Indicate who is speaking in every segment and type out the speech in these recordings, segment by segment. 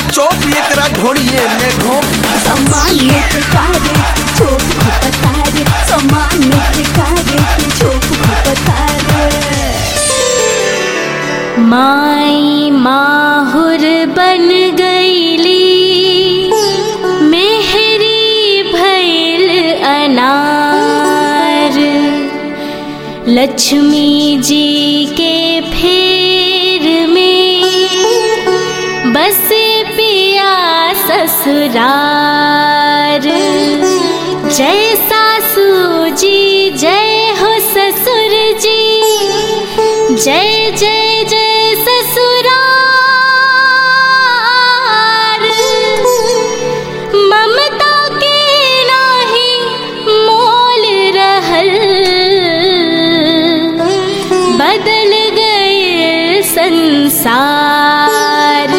Speaker 1: chop एकरा ढोड़िए में घोप
Speaker 2: सामान्य के कार्य के छोप खपतारे सामान्य के कार्य के छोप खपतारे
Speaker 3: माई माहुर बन गईली मेहरी भैल अनार लक्ष्मी जी के फेर में बस पिया ससुरार जय सासू जी जय हो ससुर जी जय जय जय ससुरार ममता के नाही मोल रहल बदल गए संसार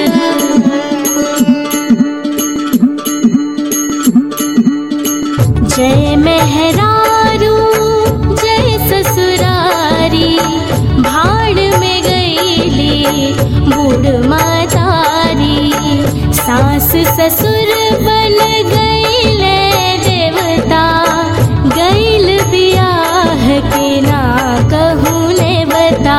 Speaker 3: जय मेहरारू जय ससुरारी भाड़ में गईली बूढ़ मातारी सास ससुर बन गईले देवता गईल बियाह के ना कहूँ ने बता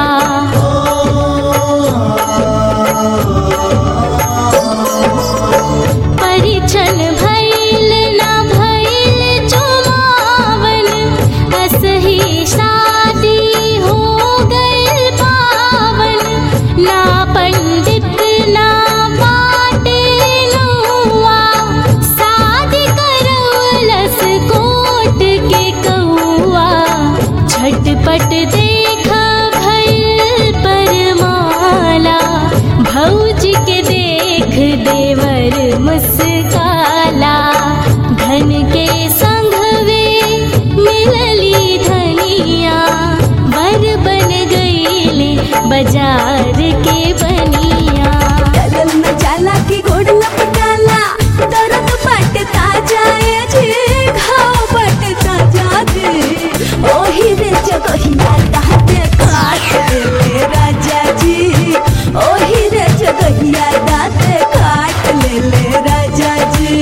Speaker 3: परिछन भइल ना भइल चुमावन असही शादी हो गइल पावन ना पंडित ना बाटे नुआ शादी करवलस कोट के कौआ झटपट देख भइल परमाला भौजी के देख देवर मुस्काला धन के संघवे मिलली धनिया बर बन गईले बाजार के बनिया
Speaker 2: डलल में जाला की गोड़ लपटाला दर्द बटता जाए जे घाव बटता जाए ओही रे जगहिया दाते काट ले राजा जी ओही रे जगहिया दाते काट ले ले राजा जी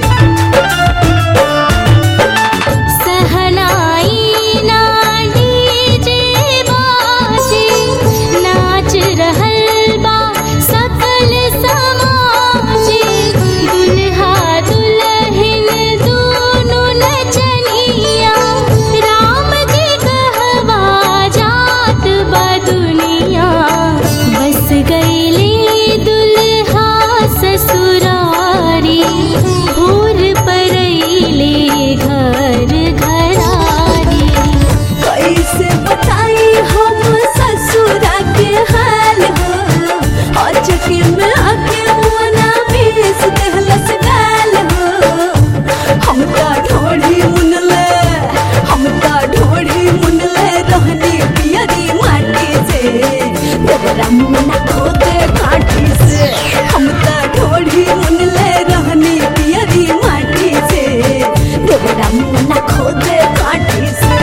Speaker 3: सहनाई ना डीजे बाजे नाच रहल बा सकल समाजे दुल्हा दुल्हन दूनु नचनिया राम जी कहवा जात बा दुनिया बस गईली दुल्हा ससुरारी भोर परैले घर घरारी
Speaker 2: कैसे बताई हम ससुरा के हाल हो अचके में आके मुना बीस देहलस गाल हो हम का ढोढ़ी मुनले हम का ढोढ़ी मुनले रहनी पियरी माटी से तेरा मुना खोदे काठी से हम का ढोढ़ी मुनले रहनी पियरी माटी से तेरा मुना खोदे काठी से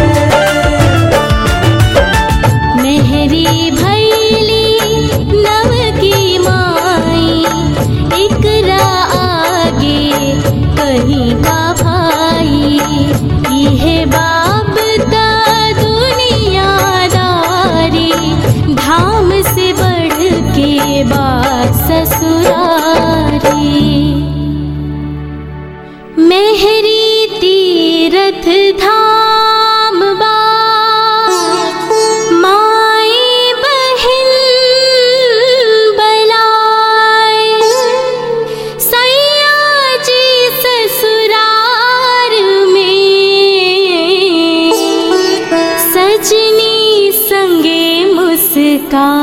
Speaker 3: मेहरी भैली नव की माई इकरा आगे कहीं का भाई यह बाप दा दुनियादारी धाम से बढ़ के बात ससुरारी मेहरी तीरथ धाम बा माई बहिन बलाय सैया जी ससुरार में सजनी संगे मुस्कान